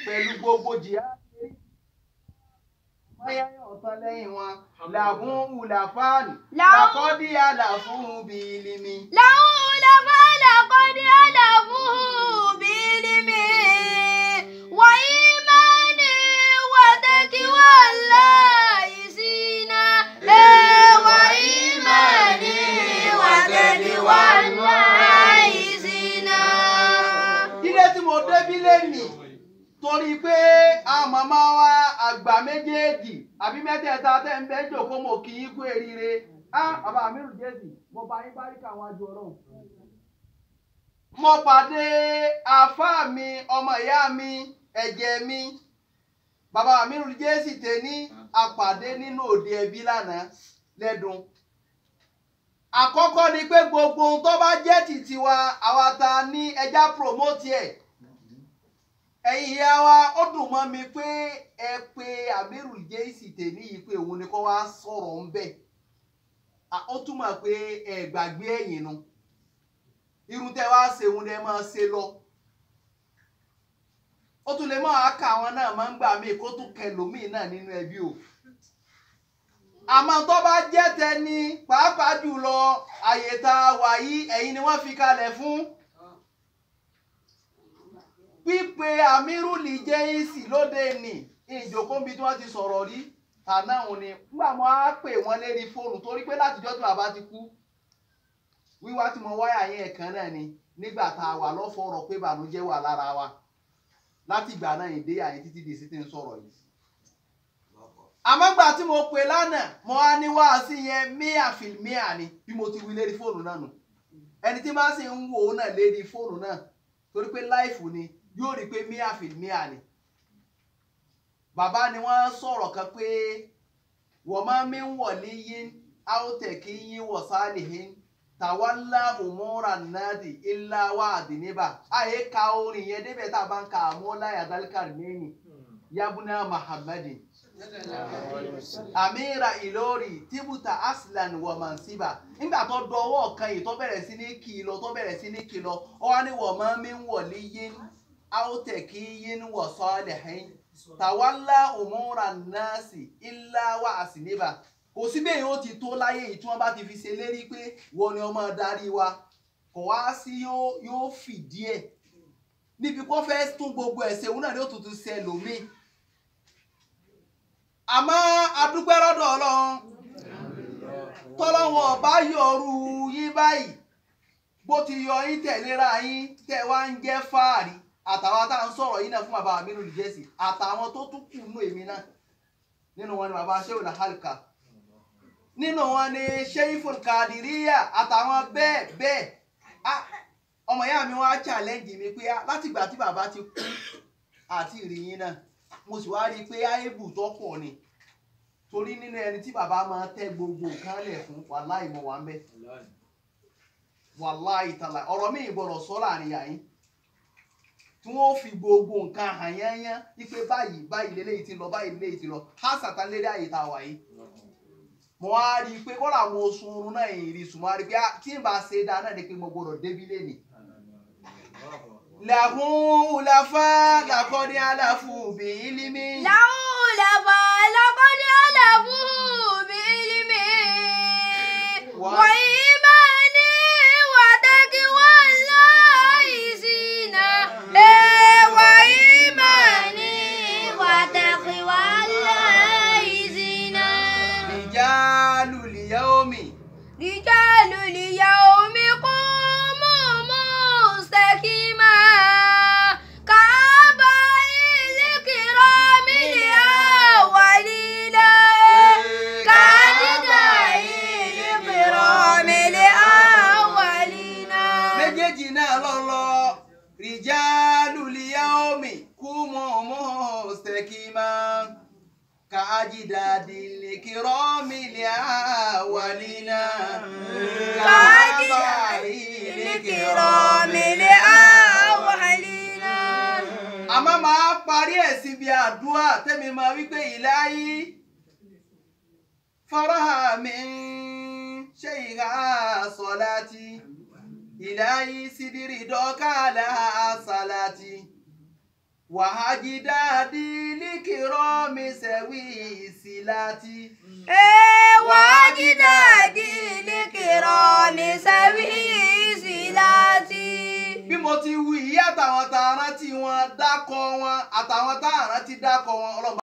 pẹ̀lú gbogbo jìyà mayaya ọ̀tán lẹ́yìn wọn làhún ùlàfáàní Làhún- làkọ́dí àlàfún bìlìmí. لهم لفعل قد ألفوه بعلم وإيمان وتقوى الله سينا وإيمان وتقوى الله سينا ilé tí mo débí lẹ́nìí torí pé àwọn màmá wa àgbà méjèèjì àbí mẹ́tẹ̀ẹ̀ta tẹ́ ń bẹ́ jòkó mo kì í kú eríire á bàbá mi rù jésì mo bá yín báríkà àwọn àjọ ọlọ́run. mo pàdé àáfàá mi ọmọ ìyá mi ẹ̀jẹ̀ mi bàbá mi rù jésì tèní àpàdé nínú òde ẹbí lánàá lẹ́dùn àkọ́kọ́ ni pé gbogbo ohun tó bá jẹ́ tìtì wa àwa ta ní ẹja promote ẹ̀ ẹ̀yin ìyá wa ó dùn mọ́ mi pé ẹ pé amiru jẹ́sì tèmi yìí pé òun ni kó wá sọ̀rọ̀ ń bẹ̀ ó túmọ̀ pé ẹ gbàgbé ẹ̀yìn nu irun tẹ́ wá ṣe òun lẹ máa ṣe lọ ó tún lè máa ka àwọn náà máa ń gbà mí kó tún kẹlòmíì náà nínú ẹbí o àmọ́ tó bá jẹ́ tẹni pàápàá jùlọ àyè tá a wà yìí ẹ̀yin ni wọ́n fi kalẹ̀ fún pípe amírùlì jẹ́yìnsì lóde nì ìjókòó bí tí wọ́n ti sọ̀rọ̀ rí àná òun ni nígbà mo á pè wọ́n lérí fóònù torí pé látijọ́ tí bàbá ti kú wíwá tí mo wáyà yẹn ẹ̀kan náà ni nígbà tá a wà lọ́fọ̀ọ́rọ̀ pé ìbànújẹ́ wà lára wa láti ìgbà náà ìdé àyè títí di sí ti ń sọ̀rọ̀ yìí àmọ́ gbà tí mo pè lánàá mo á ní wáàsí yẹn míà fìlmíà ni bí mo ti wí lérí fóònù náà nù ẹni tí máa sì ń wò ó náà lérí fóònù náà torí pé láìfù ni yóò rí i pé míà fìlmíà ni bàbá ni wọ́n sọ̀rọ̀ kan pé wọ́n máa mi ń wọ̀lí yín áwòtẹ̀ kí yín wọ̀ sáàlì yín tàwálà òmùra nàdì ilá wà àdìníbà àyè ka orin yẹn débẹ̀ tá a bá ń ka àmúlá yàdálíkà mẹ́ni yabuna muhammadin amira ìlórí tíbùtà aslan wa mansiba nígbà tó dọwọ́ kan yìí tó bẹ̀rẹ̀ sí ní kìlọ̀ tó bẹ̀rẹ̀ sí ní kìlọ̀ ọ wá ní wọ́n máa mi ń wọ̀lí yín áwòtẹ̀ kí yín wọ̀ sọ́ọ̀lẹ̀ yín tàwálà òmùra nàásì ilá wà àsìníbà kò sí bẹ́ẹ̀ yóò ti tó láyé yìí tí wọ́n bá ti fi ṣe lérí pé wọ́n ni ọmọ darí wa kò wá sí yóò fìdí ẹ̀ níbi kó fẹ́ tún gbogbo ẹ̀sẹ̀ òun náà ni ó tuntun ṣe lòmíì àmọ́ adúpẹ́ lọ́dọ̀ ọlọ́run tọ́lọ́wọ́n ọba yọrù yín báyìí bó ti yọ yín tẹ̀léra yín tẹ̀ wá ń jẹ́ fáàrí àtàwọn tá à ń sọ̀rọ̀ yín náà fún bàbá mi lórí jẹ́sì àtàwọn tó tún kù nù èmi náà nínú wọn ni bàbá sheu lahalka nínú wọn ni sheiful kadiriya àtàwọn bẹ́ẹ̀ bẹ́ẹ̀ ọmọ ìyá mi wá challenge mi pé látìgbà tí bàbá ti kú àti ìrìyìn náà mo sì wá rí i pé áébù tó pọ̀ ni torí nínú ẹni tí bàbá máa tẹ́ gbogbo nǹkan lẹ̀ fún wàláì mo wà ń bẹ̀ wàláì tàlà ọ̀rọ̀ mi ìgbọ̀rọ̀ sọ láàrin yàyín tí wọ́n fi gbogbo nǹkan hàn yányán wípé báyìí báyìí lélẹ́yìí ti lọ báyìí lélẹ́yìí ti lọ á sàtàn lérí àyè tá a wà yìí mo wá rí i pé kọ́lá àwọn oṣù oorun náà yìí rí sùn mo wá rí i pé tí n bá ṣe dáa náà ni pé mo gbọdọ̀ débi lẹ́nìí làhún ulafa làkọ́ni aláfu bí ilimi. لهم لفعل قد ألفوه بعلم وإيمان وتقوى الله سينا وإيمان وتقوى الله سينا rijalu liyaomi. رجال اليوم قوموا مستقيما كآباء الكرام الأولين كأبناء الكرام الأولين méjèèjì náà lọ́lọ́ rijalu liyaomi kúmọ̀ mustakima ka ajidadi likirami liawalina ka abai likirami الأولين àmọ́ máa parí ẹ̀ síbi àdúrà tẹ́mi máa wípé ìláyí faraha mi ṣe ìhà sọ́láti ìláyí sídìrì dọ́kàlà sàláti wàhájídáàdì líkìrọ́ mi sẹ́wì ìsìláti. وأجدادي لكرام سوي صلاتي bí mo ti wí yí àtàwọn tá a rántí wọn dákọ wọn àtàwọn tá a rántí dákọ wọn ọlọ́mọ